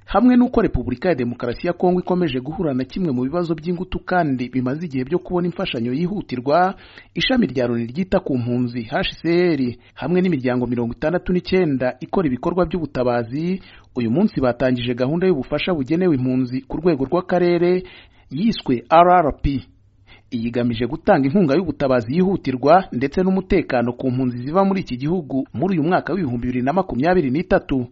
hamwe n'uko repubulika ya demokarasi ya kongo ikomeje guhura na kimwe mu bibazo by'ingutu kandi bimaze igihe byo kubona imfashanyo yihutirwa ishami rya loni ryita ku mpunzi hcr hamwe n'imiryango mirongo itandatu n'icyenda ikora ibikorwa by'ubutabazi uyu munsi batangije gahunda y'ubufasha bugenewe impunzi ku rwego rw'akarere yiswe rrp iyigamije gutanga inkunga y'ubutabazi yihutirwa ndetse n'umutekano ku mpunzi ziva muri iki gihugu muri uyu mwaka w'ibihumbi bibiri na makumyabiri n'itatu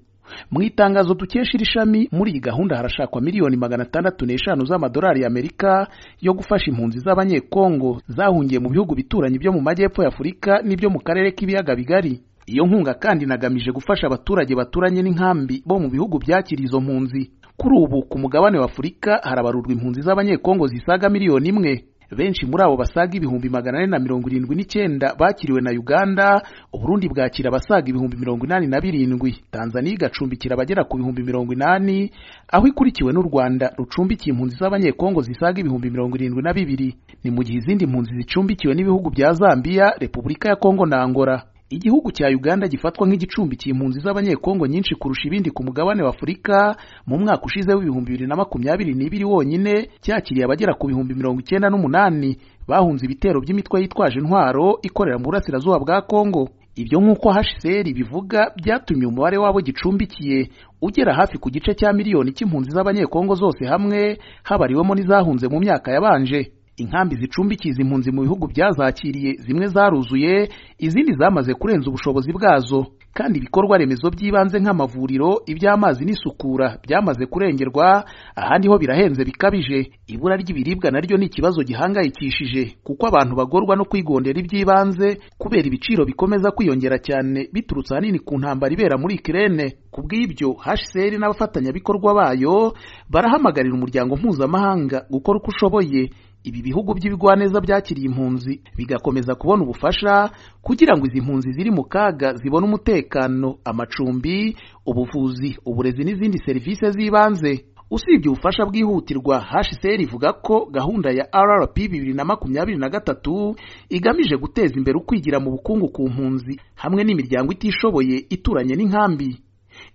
mu itangazo dukesha iri shami muri iyi gahunda harashakwa miliyoni magana atandatu n'eshanu z'amadolari y'amerika yo gufasha impunzi z'abanyekongo zahungiye mu bihugu bituranyi byo mu majyepfo y'afurika n'ibyo mu karere k'ibiyaga bigari iyo nkunga kandi inagamije gufasha abaturage baturanye n'inkambi bo mu bihugu byakiriye izo mpunzi kuri ubu ku mugabane w'afurika harabarurwa impunzi z'abanyekongo zisaga miliyoni imwe benshi muri abo basaga ibihumbi magana ane na mirongo irindwi n'icyenda bakiriwe na uganda uburundi bwakira abasaga ibihumbi mirongo inani na birindwi tanzaniya igacumbikira abagera ku bihumbi mirongo inani aho ikurikiwe n'u rwanda rucumbikiye impunzi z'abanyekongo zisaga ibihumbi mirongo irindwi na bibiri ni mu gihe izindi mpunzi zicumbikiwe n'ibihugu bya zambiya repubulika ya kongo na angola igihugu cya uganda gifatwa nk'igicumbikiye impunzi z'abanyekongo nyinshi kurusha ibindi ku mugabane w'afurika mu mwaka ushize w'ibihumbi bibiri na makumyabiri n'ibiri wonyine cyakiriye abagera ku bihumbi mirongo icyenda n'umunani bahunze ibitero by'imitwe yitwaje intwaro ikorera mu burasirazuba bwa kongo ibyo nk'uko hcr bivuga byatumye umubare w'abo gicumbikiye ugera hafi ku gice cya miliyoni cy'impunzi z'abanyekongo zose hamwe habariwemo n'izahunze mu myaka yabanje inkambi zicumbikiye izi mpunzi mu bihugu byazakiriye zimwe zaruzuye izindi zamaze kurenza ubushobozi bwazo kandi ibikorwa remezo by'ibanze nk'amavuriro iby'amazi n'isukura byamaze kurengerwa ahandi ho birahenze bikabije ibura ry'ibiribwa naryo ni ikibazo gihangayikishije kuko abantu bagorwa no kwigondera iby'ibanze kubera ibiciro bikomeza kwiyongera cyane biturutse ahanini ku ntambara ibera muri ikirere ku bw'ibyo hcr n'abafatanyabikorwa bayo barahamagarira umuryango mpuzamahanga gukora uko ushoboye ibi bihugu by'ibigwaneza byakiriye impunzi bigakomeza kubona ubufasha kugira ngo izi mpunzi ziri mu kaga zibone umutekano amacumbi ubuvuzi uburezi n'izindi serivisi z'ibanze usibye ubufasha bwihutirwa hcr ivuga ko gahunda ya rrp bibiri na makumyabiri na gatatu igamije guteza imbere ukwigira mu bukungu ku mpunzi hamwe n'imiryango itishoboye ituranye n'inkambi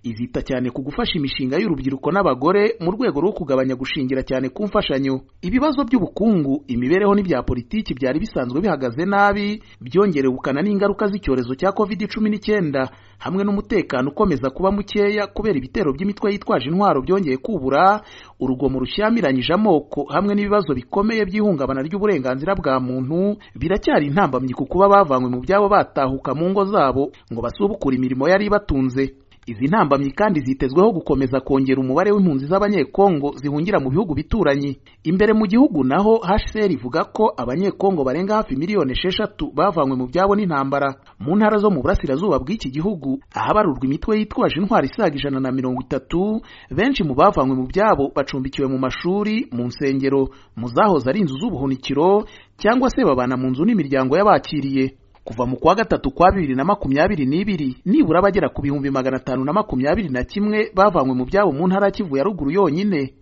izita cyane ku gufasha imishinga y'urubyiruko n'abagore mu rwego rwo kugabanya gushingira cyane ku mfashanyo ibibazo by'ubukungu imibereho n'ibya politiki byari bisanzwe bihagaze nabi byongerewukana n'ingaruka z'icyorezo cya covid cumi n'icyenda hamwe n'umutekano ukomeza kuba mukeya kubera ibitero by'imitwe yitwaje intwaro byongeye kubura urugomo rushyamiranyije amoko hamwe n'ibibazo bikomeye by'ihungabana ry'uburenganzira bwa muntu biracyari intambamyi ku kuba bavanywe mu byabo batahuka mu ngo zabo ngo basubukure imirimo yari ibatunze izi ntambamyi kandi zitezweho gukomeza kongera umubare w'impunzi z'abanyekongo zihungira mu bihugu bituranyi imbere mu gihugu naho hcr ivuga ko abanyekongo barenga hafi miliyoni esheshatu bavanywe mu byabo n'intambara mu ntara zo mu burasirazuba bw'iki gihugu ahabarurwa imitwe yitwaje intwari isaga ijana na mirongo itatu benshi mu bavanywe mu byabo bacumbikiwe mu mashuri mu nsengero mu zahoze ari inzu z'ubuhunikiro cyangwa se babana mu nzu n'imiryango y'abakiriye kuva mu kwa gatatu kwa bibiri na makumyabiri n'ibiri nibura bagera ku bihumbi magana atanu na makumyabiri na kimwe bavanywe mu byabo mu ntara ya kivu ya ruguru yonyine